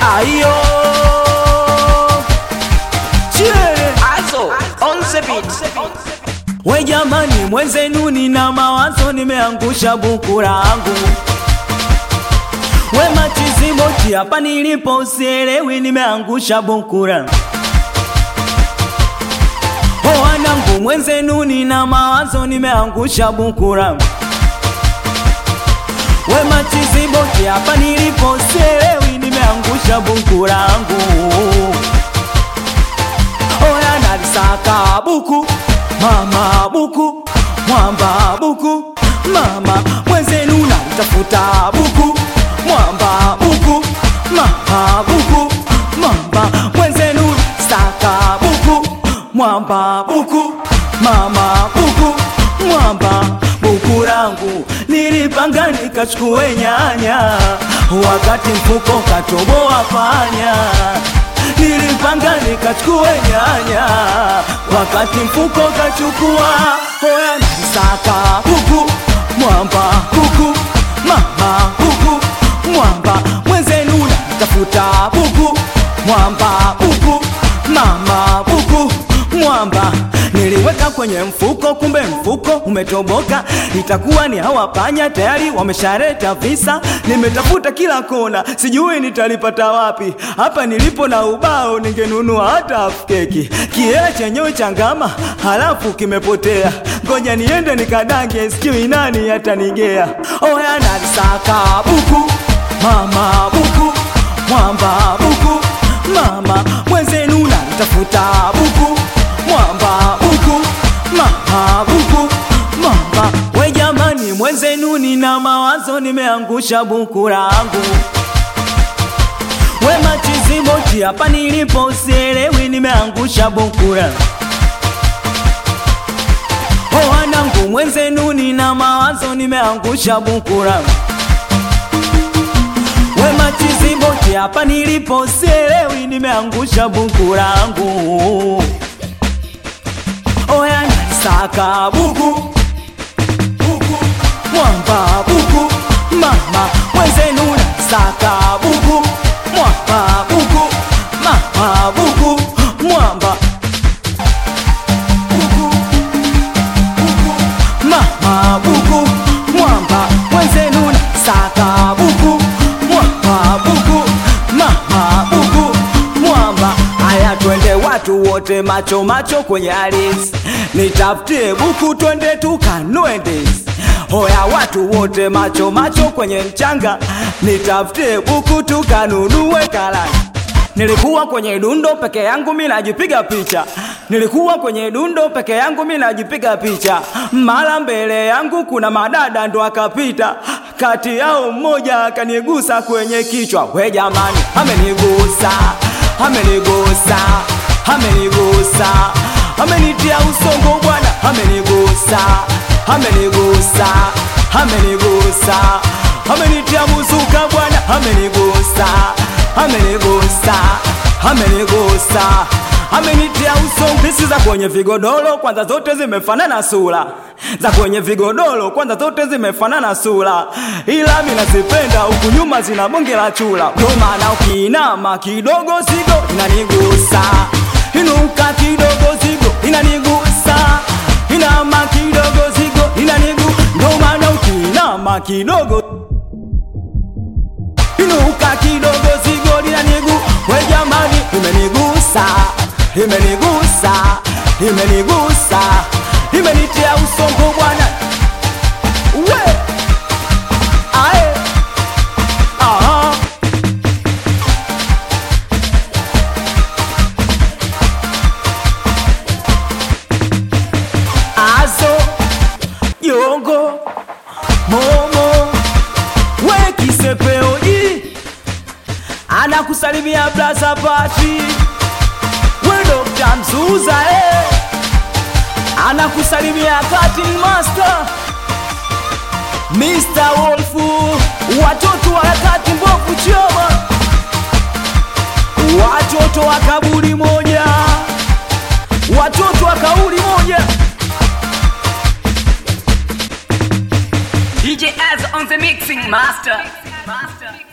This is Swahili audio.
ayo Chie. Also, on the beat. We jamani, mwenzenu nina mawazo, nimeangusha buku langu. We machiziboti, hapa nilipo usielewi, nimeangusha buku langu. O wanangu, mwenzenu nina mawazo, nimeangusha buku langu. We machiziboti, hapa nilipo usielewi, nimeangusha buku langu. Oya nalisaka buku mama buku mwamba buku mama mwenzenu nalitafuta buku mwamba buku mama buku mwamba mwenzenu saka buku mwamba buku mama buku mwamba buku langu nilipanga nikachukue nyanya wakati mfuko katoboa panya nilipanga nikachukue nyanya wakati mfuko kachukua hoya nisaka huku mwamba huku mama huku mwamba mwenzenu natafuta huku mwamba huku mama huku mwamba niliweka kwenye mfuko, kumbe mfuko umetoboka. Itakuwa ni hawa panya tayari wameshareta visa. Nimetafuta kila kona, sijui nitalipata wapi. Hapa nilipo na ubao, ningenunua hata half keki. Kiela chenyewe changama, halafu kimepotea. Ngoja niende nikadange, sijui nani atanigea. Oya nalisaka buku, mama buku, mwamba buku, mama mwenzenu nalitafuta buku mwamba buku mama buku mama we jamani mwenzenu nina mawazo nimeangusha buku langu we machiziboti hapa nilipo usielewi nimeangusha buku langu o wanangu mwenzenu nina mawazo nimeangusha buku langu we machiziboti hapa nilipo usielewi nimeangusha buku langu oya nalisaka buku buku mwamba buku mama mwenzenu nalisaka buku mwamba buku mama buku mwamba buku buku mama buku mwamba mwenzenu nalisaka buku mwamba buku mama buku mwamba haya twende watu wote macho macho kwenye alis nitafutie buku twende tukanue ndizi hoya watu wote macho macho kwenye mchanga nitafutie buku tukanunue karanga Nilikuwa kwenye dundo peke yangu mi najipiga picha, nilikuwa kwenye dundo peke yangu mi najipiga picha. Mara mbele yangu kuna madada ndo akapita, kati yao mmoja akanigusa kwenye kichwa. We jamani, amenigusa, amenigusa, amenigusa, amenitia usongo bwana, amenigusa, amenigusa, amenigusa, amenitia muzuka bwana, amenigusa amenigusa amenigusa amenitia usongisi za kwenye vigodoro kwanza zote zimefanana sura za kwenye vigodoro kwanza zote zimefanana sura ila mi nazipenda huku nyuma zina bonge la chula ndo maana ukiinama kidogo zigo inanigusa inuka kidogo zigo inanigusa inama kidogo zigo inanigu ndo maana ukiinama kidogo inuka kidogo zigo linanigu we jamani imenigusa imenigusa imenigusa imenitia usongo bwana we ae aha azo yongo momo we kisepeoji anakusalimia blaza pati we Dr. Mzuza eh. anakusalimia cutting master Mr. Wolfu watoto wa harakati mbovu choma watoto wa kaburi moja watoto wa kauli moja DJ Az on the mixing master. master.